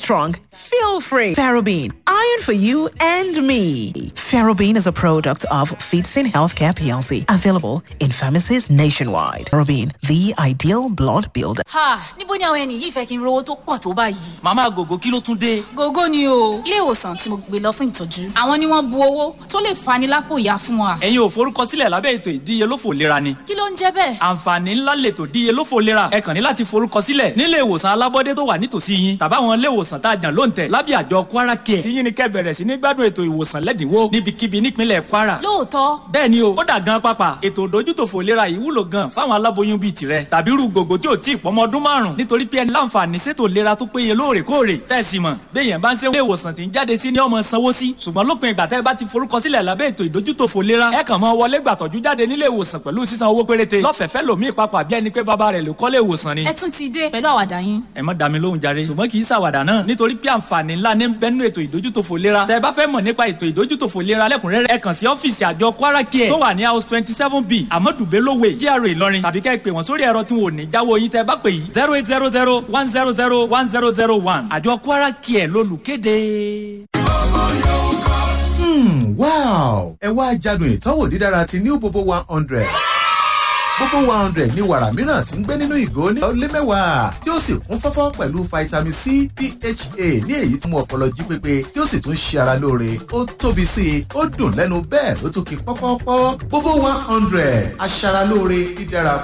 strong, feel free. Ferrobin, iron for you and me. Ferrobin is a product of Feetsin Healthcare PLC, available in pharmacies nationwide. Ferrobin, the ideal blood builder. ha níbo ni àwọn ẹni yìí fẹ́ kí n rówó tó pọ̀ tó báyìí. màmá gògó kí ló tún dé. gógó ni o ilé ìwòsàn tí mo gbé lọ fún ìtọ́jú àwọn ni wọ́n bu owó tó lè fani lápò ìyá fún wa. ẹ̀yin ò forúkọsílẹ̀ lábẹ́ ètò ìdíyelófò lera ni. kí ló ń jẹ́ bẹ́ẹ̀. àǹfààní ńlá lètò ìdíyelófò lera ẹ kàn ní láti forúkọsílẹ̀ nílé ìwòsàn alábọ́dé tó wà nítòsí yín tàbáwọn ilé ìwòsàn tá a jàn lóǹtẹ̀ lábẹ́ àjọ kwara care tí yín ni kẹ́ bẹ̀rẹ̀ sí ní gbádùn ètò ìwòsàn lẹ́dínwó níbikíbi nípínlẹ̀ kwara. lóòótọ́ bẹ́ẹ̀ ni o ó dà gan pápá ètò ìdójútòfò lera yìí wúlò gan fáwọn aláboyún bíi tirẹ̀ tàbí irú gògó tí ò tí ì pọ́mọ ọdún márùn nítorí pé ẹ láǹfààní sétò lera tó péye lóòrèkóòrè sẹ́ẹ̀sì mọ̀ béèyàn bá ń ṣe ilé ìwòsàn tí ń jáde sí ní ọmọ sanwó sí ṣùgbọ́n lópin ìgbà tẹ́ ẹ bá ti forúkọsílẹ̀ lábẹ́ ètò ìdójútòfò lera ẹ kàn mọ́ wọlé gbàtọ́jú jáde nílé ìwòsàn pẹ̀lú sísan owó péréte lọ́fẹ̀ẹ́fẹ́ lòmíì papà bí ẹni pé bàbá rẹ̀ ló kọ́lé ìwòsàn ni. ẹ tún ti dé pẹ̀lú àwàdà yín. ẹ má dá mi lóhùn jàre ṣùgbọ́n kì í ṣàwàdà náà nítorí pé àǹfààní ńlá ní bẹ́nu ètò ìdójútòfò lera tẹ́ ẹ bá fẹ́ mọ̀ nípa ètò ìdójútòfò lera lẹ́kùnrẹ́rẹ́ ẹ kàn sí ọ́fíìsì àjọ kwara care tó wà ní house twenty seven b amadu bello way GRA ìlọrin tàbí kẹ́ ẹ pè wọ́n sórí ẹ̀rọ tí wọn ò ní jáwọ́ yín tẹ́ ẹ bá pè yìí zero eight zero zero one zero zero one zero zero one àjọ kwara care lólùkéde. Hmm, wow ẹ wá jádùn ìtọ́wò dídára ti new bobo one hundred gbogbo one hundred ní wàrà mìíràn tí ń gbé nínú ìgò ní ọlé mẹ́wàá tí ó sì kún fọ́fọ́ pẹ̀lú vitamin c pha ní èyí tí mú ọpọlọ jí pépé tí ó sì tún ṣe ara lóore ó tóbi sí i ó dùn lẹ́nu bẹ́ẹ̀ ló tún kí pọ́pọ́pọ́ gbogbo one hundred aṣara lóore dídára